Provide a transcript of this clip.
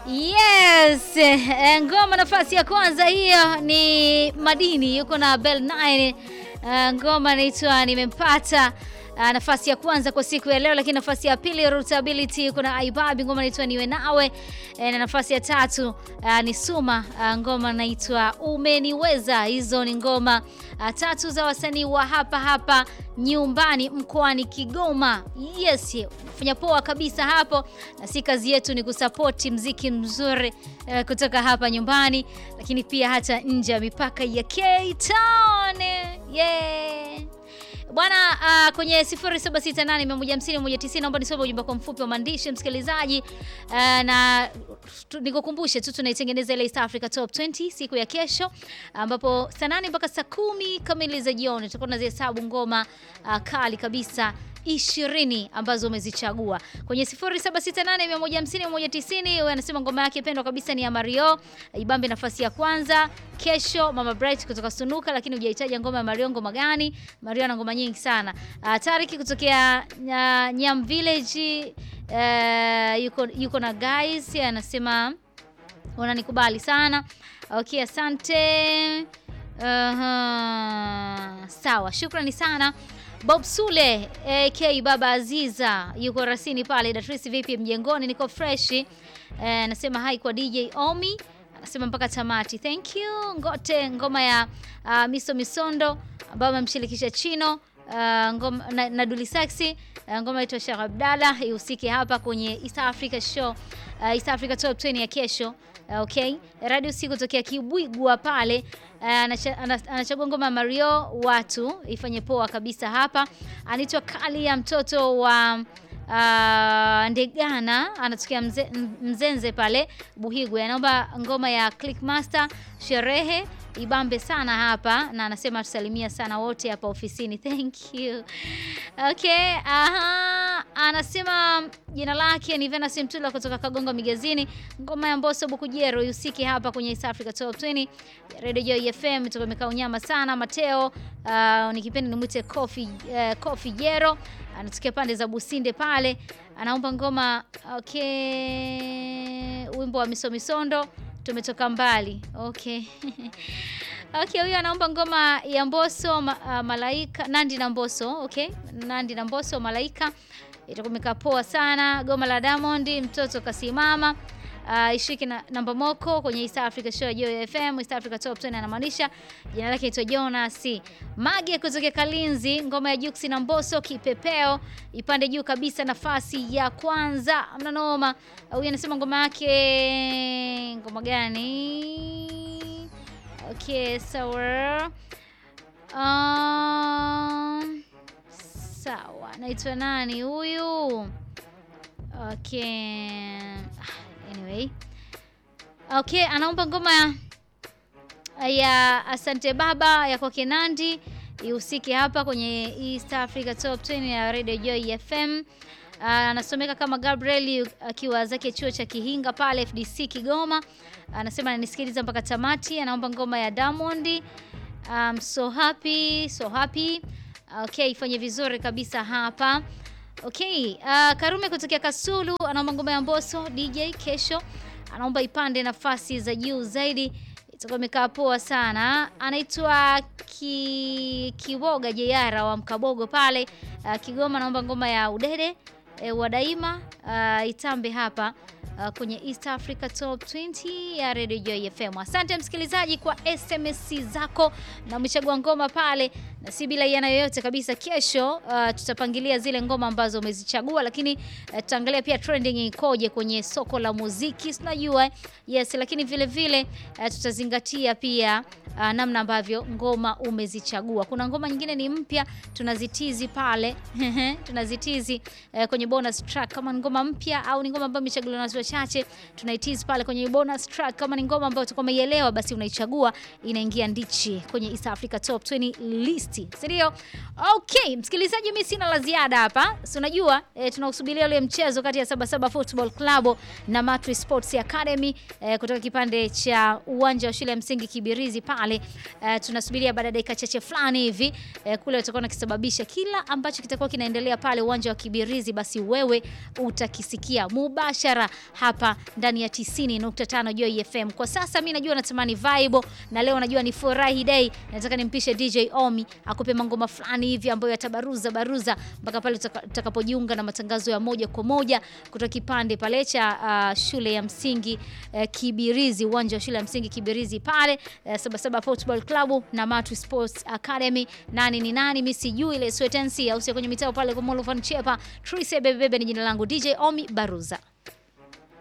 Yes, eh, ngoma nafasi ya kwanza hiyo ni Madini yuko na Bell 9. Uh, ngoma inaitwa Nimempata. Uh, nafasi ya kwanza kwa siku ya leo, lakini nafasi ya pili Rootability yuko na Aibabi, ngoma inaitwa Niwe Nawe. E, na nafasi ya tatu uh, ni Suma, uh, ngoma inaitwa Umeniweza. Hizo ni ngoma uh, tatu za wasanii wa hapa hapa nyumbani mkoani Kigoma. Yes, fanya poa kabisa hapo, na si kazi yetu ni kusapoti mziki mzuri uh, kutoka hapa nyumbani, lakini pia hata nje ya mipaka ya K-Town. Yeah. Bwana uh, kwenye 0768150190 naomba nisome ujumbe kwa mfupi wa maandishi msikilizaji. Uh, na nikukumbushe tu tunaitengeneza ile East Africa Top 20 siku ya kesho, ambapo saa nane mpaka saa kumi kamili za jioni tutakuwa tunazihesabu ngoma uh, kali kabisa ishirini ambazo umezichagua kwenye 0768150190. Huyo anasema ngoma yake pendwa kabisa ni ya Mario Ibambe, nafasi ya kwanza. Kesho Mama Bright kutoka Sunuka, lakini hujahitaji ngoma ya Mario. Ngoma gani? Mario ana ngoma nyingi sana. Uh, Tariki kutokea uh, Nyam Village uh, yuko, yuko na guys anasema unanikubali sana. Okay, asante. Uh-huh. Sawa, shukrani sana. Bob Sule AK Baba Aziza yuko rasini pale Datrisi, vipi mjengoni? Niko freshi. Anasema eh, hai kwa DJ Omi, anasema mpaka tamati. Thank you. Ngote ngoma ya uh, Miso Misondo ambayo amemshirikisha Chino uh, ngoma na, na Duli Saxi uh, ngoma inaitwa Sheikh Abdalla ihusike hapa kwenye East Africa show uh, East Africa Top 20 ya kesho. Okay, radio si kutokea Kibwigwa pale uh, anachagua ngoma Mario watu ifanye poa kabisa hapa. Anaitwa Kali ya mtoto wa uh, Ndegana anatokea mze, Mzenze pale Buhigwe, anaomba ngoma ya Clickmaster sherehe ibambe sana hapa, na anasema tusalimia sana wote hapa ofisini. Thank you. Okay, aha, anasema jina lake ni Venus Mtula kutoka Kagongo Migazini. Ngoma ya Mbosso Bukujero yusiki hapa kwenye East Africa Top 20 Radio Joy FM, tukomeka unyama sana. Mateo uh, nikipenda nimwite Coffee uh, Coffee Jero anatokea pande za Businde pale, anaomba ngoma okay, wimbo wa Misomisondo tumetoka mbali. Okay. Okay, huyu anaomba ngoma ya Mbosso ma, uh, Malaika Nandi na Mbosso. Okay, Nandi na Mbosso Malaika itakumika poa sana. Goma la Diamond mtoto kasimama. Uh, ishiki na namba moko kwenye East Africa Show ya Joy FM, East Africa Top 20 anamaanisha jina lake inaitwa Jonas Mage kutoka Kalinzi, ngoma ya Juksi na Mbosso kipepeo ipande juu kabisa, nafasi ya kwanza. Amna noma. Huyu anasema ngoma yake ngoma gani? Okay, sawa. Um, sawa. Naitwa nani huyu? Okay. Anyway. Okay, anaomba ngoma ya ya Asante Baba ya kwake Nandi ihusike hapa kwenye East Africa Top 20 ya Radio Joy FM. Anasomeka uh, kama Gabriel akiwa uh, zake chuo cha Kihinga pale FDC Kigoma. Anasema uh, ananisikiliza mpaka tamati. Anaomba ngoma ya Diamond um, so happy so happy. Okay, ifanye vizuri kabisa hapa. Okay, uh, Karume kutokea Kasulu anaomba ngoma ya Mbosso DJ kesho. Anaomba ipande nafasi za juu zaidi. Itakuwa imekaa poa sana. Anaitwa ki, Kiboga Jeyara wa Mkabogo pale uh, Kigoma anaomba ngoma ya Udede e, wa daima uh, itambe hapa uh, kwenye East Africa Top 20 ya Radio Joy FM. Asante msikilizaji kwa SMS zako na umechagua ngoma pale, na si bila yana yoyote kabisa. Kesho uh, tutapangilia zile ngoma ambazo umezichagua, lakini uh, tutaangalia pia trending ikoje kwenye soko la muziki, tunajua yes, lakini vile vile uh, tutazingatia pia uh, namna ambavyo ngoma umezichagua. Kuna ngoma nyingine ni mpya tunazitizi pale tunazitizi uh, kwenye bonus track kama ngoma mpya au ni ngoma ambayo imechaguliwa na watu wachache, tunaitizi pale kwenye bonus track. Kama ni ngoma ambayo utakuwa umeielewa, basi unaichagua inaingia ndichi kwenye East Africa Top 20 list Sports, si ndio? Okay, msikilizaji, mimi sina la ziada hapa. Si unajua e, tunausubiria ule mchezo kati ya Sabasaba Football Club na Matri Sports Academy e, kutoka kipande cha uwanja wa shule ya msingi Kibirizi pale. E, tunasubiria baada ya dakika chache fulani hivi e, kule utakuwa nakisababisha kila ambacho kitakuwa kinaendelea pale uwanja wa Kibirizi, basi wewe utakisikia mubashara hapa ndani ya 90.5 Joy FM. Kwa sasa mimi najua natamani vibe na leo najua ni furahi day, nataka nimpishe DJ Omi akupe mangoma fulani hivi ambayo yatabaruza baruza mpaka pale utakapojiunga na matangazo ya moja kwa moja kutoka kipande pale cha uh, shule ya msingi uh, Kibirizi, uwanja wa shule ya msingi Kibirizi pale uh, Sabasaba Football Club na Matu Sports Academy. Nani ni nani? Mimi sijui ile swetensi au sio kwenye mitao pale kwa Molofan Chepa. Trise bebe bebe ni jina langu DJ Omi Baruza.